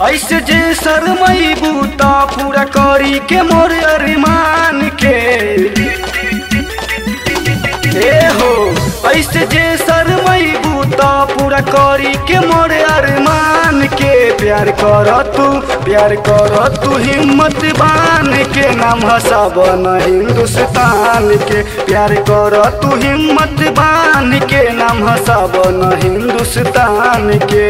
ऐसे जे शरमैबू त पूरा करी के मोर अरमान के ए हो ऐसे जे शरमैबू त पूरा करी के मोर अरमान के प्यार कर तू प्यार कर तू हिम्मत बान के नाम हसाबन हिंदुस्तान के प्यार कर तू हिम्मत बान के नाम हसाबन हिंदुस्तान के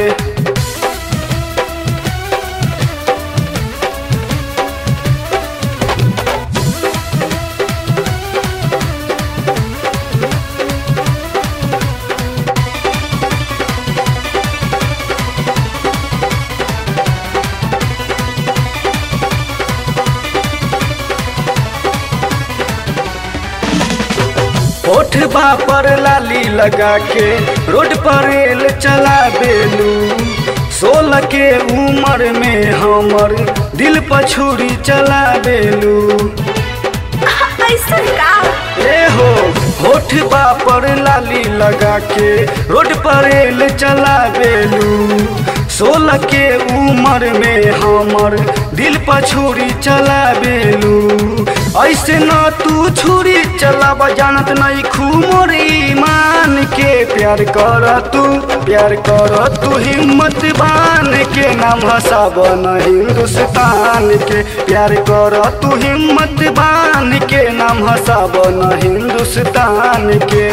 ओठबा पर लाली लगा के रोड पर रेल चला बेलू सोलह के उम्र में हमर दिल पर छुरी चला बेलू ऐसा का ए हो होठबा पर लाली लगा के रोड पर रेल चला बेलू सोलह के उम्र में हमर दिल पर छुरी चला बेलू ऐसे न तू छुरी चलाब जानत नहीं खूमोर ईमान के प्यार कर तू प्यार कर तू हिम्मत बान के नाम हसाबन हिंदुस्तान के प्यार कर तू हिम्मत बान के नाम हसाबन हिंदुस्तान के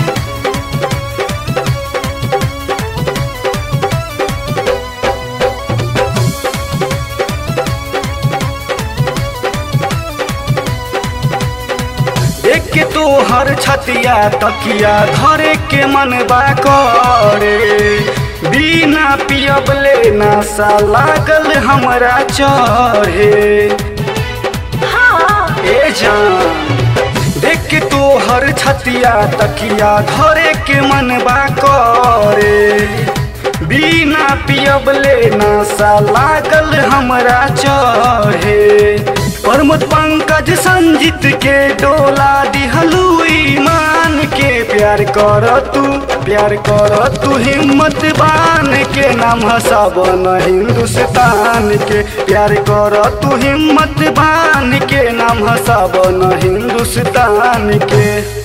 देख के तो हर छतिया तकिया धरे के मन बा करे बिना पियब ले नशा लागल हमरा चढ़े हाँ ए जान देख के तो हर छतिया तकिया धरे के मन बा करे बिना पियब ले नशा लागल हमरा चढ़े प्रमोद पंकज संजीत के डोला दिहलू ईमान के प्यार कर तू प्यार कर तू हिम्मत बान के नाम हसाबन हिंदुस्तान के प्यार कर तू हिम्मत बान के नाम हसाबन हिंदुस्तान के